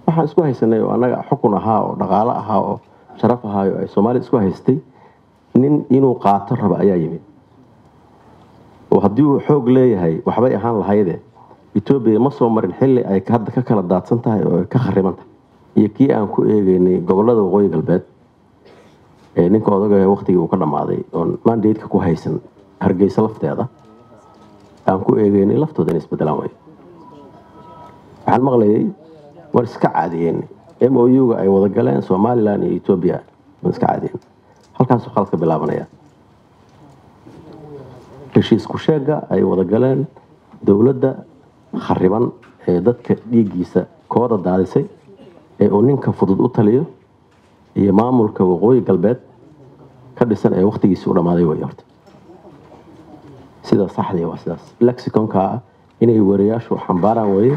waxaan isku haysanay oo annaga xukun ahaa oo dhaqaalo ahaa oo sharaf ahaayo ay soomaalida isku haystay nin inuu qaato raba ayaa yimid oo haddii uu xoog leeyahay waxbay ahaan lahayde etoobiya ma soo marin xilli ay hadda ka kala daadsan tahay oo ay ka khariban tahay iyo kii aan ku eegeynay gobolada waqooyi galbeed ee ninka odaga waqtigii uu ka dhammaaday oon mandatka ku haysan hargeysa lafteeda aan ku eegeynay laftooda inay isbedelaan way waxaan maqlayay war iska caadiyeen m o u-ga ay wada galeen somalilan iyo etoobiya waan iska caadiyeen halkaasuu khaladka bilaabanaya heshiisku sheega ay wada galeen dowladda khariban ee dadka dhiiggiisa kooda daadisay ee uu ninka fudud u taliyo iyo maamulka waqooyi galbeed ka dhisan ee waqtigiisii u dhammaaday way horta sida saxdii waa sidaas lexiconka ah inay wariyaashu xambaaraan weeye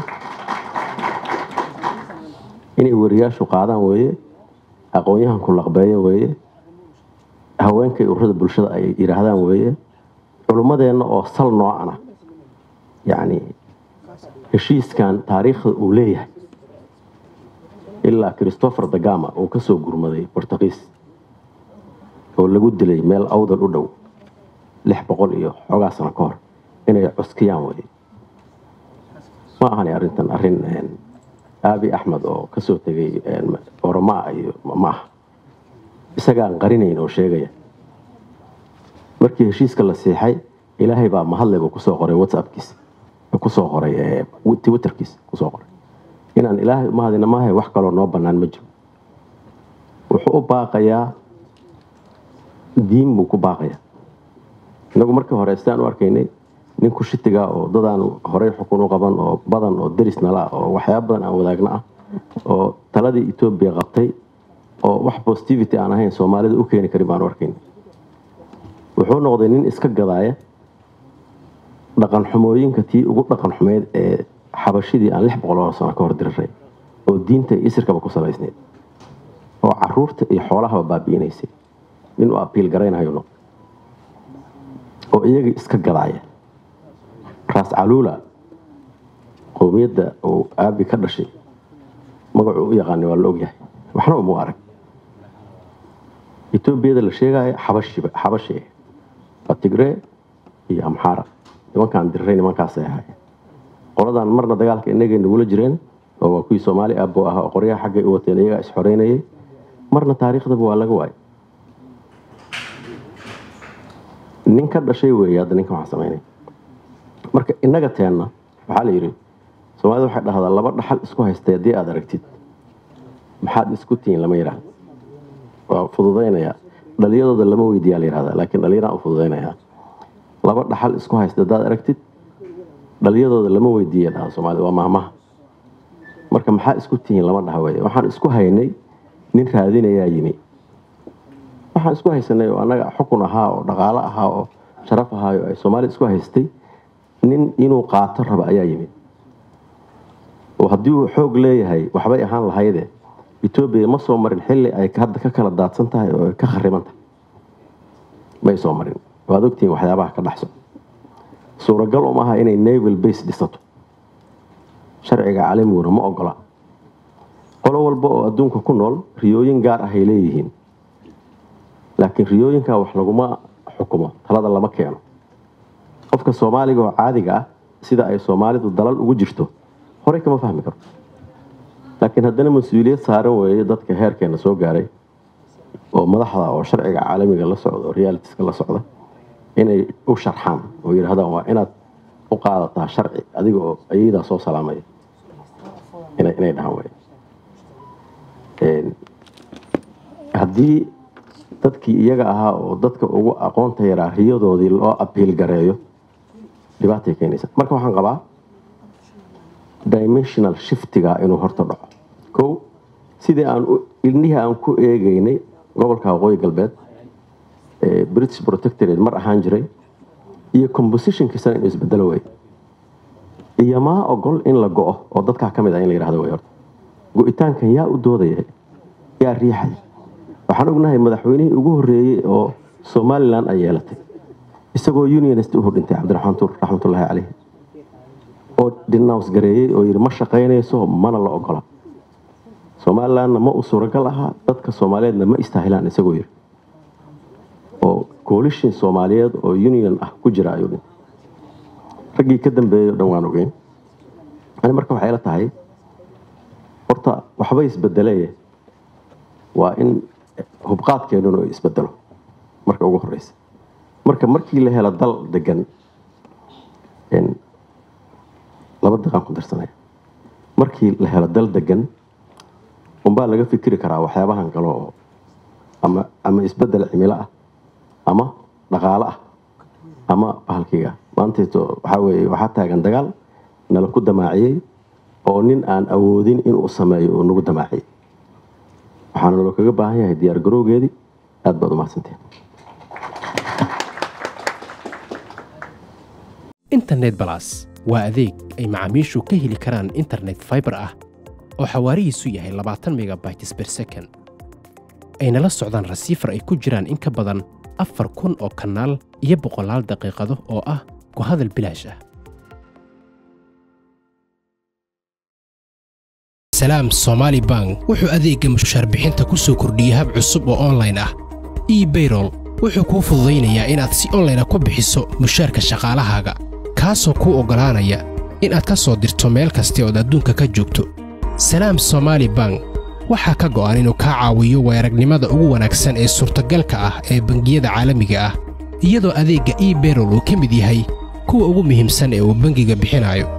inay wariyaashu qaadaan weeye aqoon-yahanku laqbeeyo weeye haweenkay ururada bulshada ay yidhaahdaan weeye culummadeenna oo sal noocan ah yacni heshiiskan taariikhda uu leeyahay ilaa christopher dagama uu ka soo gurmaday bortugiis oo lagu dilay meel awdal u dhow lix boqol iyo xoogaa sano ka hor inay cuskiyaan weye ma ahani arrintan arrin aabi axmed oo kasoo tegay oromaa iyo ma aha isagaan qarinayn oo sheegaya markii heshiiska la siixay ilaahay baa mahadleba kusoo qoray whatsappkiisa kusoo qoray twitterkiisa kusoo qoray inaan ilaahay umahadina maahay wax kaloo noo bannaan ma jiro wuxuu u baaqayaa diin buu ku baaqayaa inagu markii hore sidaan u arkaynay nin kushitiga oo dadaan horey xukun u qaban oo badan oo deris nala oo waxyaaba badan aan wadaagna ah oo taladii etoobiya qabtay oo wax positivity aan ahayn soomaalida u keeni karin baan u arkaynay wuxuu noqday nin iska gadaaya dhaqan xumooyinka tii ugu dhaqan xumeyd ee xabashidii aan lix boqol oo sano ka hor diriray oo diinta iyo isirkaba ku salaysneyd oo caruurta iyo xoolahaba baabi'inaysay nin uu abiil garaynayo noqday oo iyagii iska gadaaya raas caluula qowmiyadda uu aabi ka dhashay magacuu u yaqaanay waa la ogyahay waxna uma arag etoobiyada la sheegaayo xabashiba xabashi waa tigree iyo amxaara nimankaan diriray nimankaasay ahaayeen qoladan marna dagaalka inagay nagula jireen oo waa kuwii soomaali aabo ah oo qoryaha xaggay u wateen iyagaa isxoreynayay marna taariikhdaba waa laga waayay nin ka dhashay weeye hadda ninkan waxaa samaynay marka innaga teenna waxaa la yidhi soomaalida waxay dhahdaa laba dhaxal isku haystay haddii aad aragtid maxaad isku tihiin lama yidhaahdo waa fududaynaya dhaliyadooda lama weydiiyaa la yidhahdaa laakiin dhalinyaraan u fududaynayaa laba dhaxal isku haysta haddaad aragtid dhaliyadooda lama weydiiya dhaha soomaalida waa mahmaha marka maxaa isku tihiin lama dhaha weye waxaan isku haynay nin raadinayaa yimi waxaan isku haysanay oo annaga xukun ahaa oo dhaqaalo ahaa oo sharaf ahaayo ay soomaalida isku haystay nin inuu qaato raba ayaa yimid oo haddii uu xoog leeyahay waxbay ahaan lahayde etoobiya ma soo marin xilli ay hadda ka kala daadsan tahay oo ay ka khariban tahay may soo marin waad ogtihiin waxyaabaha ka dhexso suuragal um aha inay naval base dhisato sharciga caalamiguna ma ogola qolo walba oo adduunka ku nool riyooyin gaar ah ay leeyihiin laakiin riyooyinka wax laguma xukumo talada lama keeno qofka soomaaliga oo caadiga ah sida ay soomaalidu dalal ugu jirto horey kama fahmi karo laakiin haddana mas-uuliyad saaran weeye dadka heerkeena soo gaaray oo madaxda oo sharciga caalamiga la socda oo realitiska la socda inay u sharxaan oo yidhahdaan waa inaad u qaadataa sharci adiga oo ayadaa soo salaamaya inay dhahaan wey haddii dadkii iyaga ahaa oo dadka ugu aqoonta yaraa riyadoodii loo abiil gareeyo dhibaatay keenaysa marka waxaan qabaa dimensional shiftiga inuu horta dhaco kow sidii aan ilnihii aan ku eegeynay gobolka waqooyi galbeed british protectorate mar ahaan jiray iyo compositionkiisana inuu isbedelo wey iyo maa ogol in la go-o oo dadkaa ka mid ah in la yidhahdo wey horta go-itaankan yaa u doodaya yaa riixay waxaan ognahay madaxweynihii ugu horreeyey oo somalilan ay yeelatay isagoo unionist uhu dhintay cabdiraxmaan tuur raxmatullaahi caleyh oo denounce gareeyey oo yidhi ma shaqaynayso mana la ogola somalilandna ma uu suuragal ahaa dadka soomaaliyeedna ma istaahilaan isagoo yiri oo coalition soomaaliyeed oo union ah ku jira ayuu dhintay raggii ka dambeeyey o dhan waan ogeyn ani marka waxay la tahay horta waxba isbedeleye waa in hubqaadkeennuna isbedelo marka ugu horeysa marka markii la helo dal degan laba daqaan ku darsanaya markii la helo dal degan unbaa laga fikiri karaa waxyaabahan kale oo ama ama isbedel cimilo ah ama dhaqaale ah ama bahalkiga maantayto waxaa weeye waxaa taagan dagaal nala ku damaaciyey oo nin aan awoodin inuu sameeyo uu nagu damaaciyey waxaana naloo kaga baahan yahay diyaar garowgeedii aad baad umahadsanteen internet balas waa adeeg ay macaamiishu ka heli karaan internet fiber ah oo xawaarihiisu yahay labaatan megabytes per second ayna la socdaan rasiifar ay ku jiraan in ka badan afar kun oo kanaal iyo boqolaal daqiiqado oo ah ku hadal bilaash ah salaam somaali bank wuxuu adeegga mushaarbixinta ku soo kordhiyey hab cusub oo onlayn ah ebayrol wuxuu kuu fududaynayaa inaad si onlayna ku bixiso mushaarka shaqaalahaaga kaasoo kuu oggolaanaya inaad ka soo dirto meel kasta ood adduunka ka joogto salaam somaali bank waxaa ka go'an inuu kaa caawiyo weeragnimada ugu wanaagsan ee suurtagalka ah ee bangiyada caalamiga ah iyadoo adeegga ebayrol uu ka mid yahay kuwa ugu muhiimsan ee uu bangiga bixinayo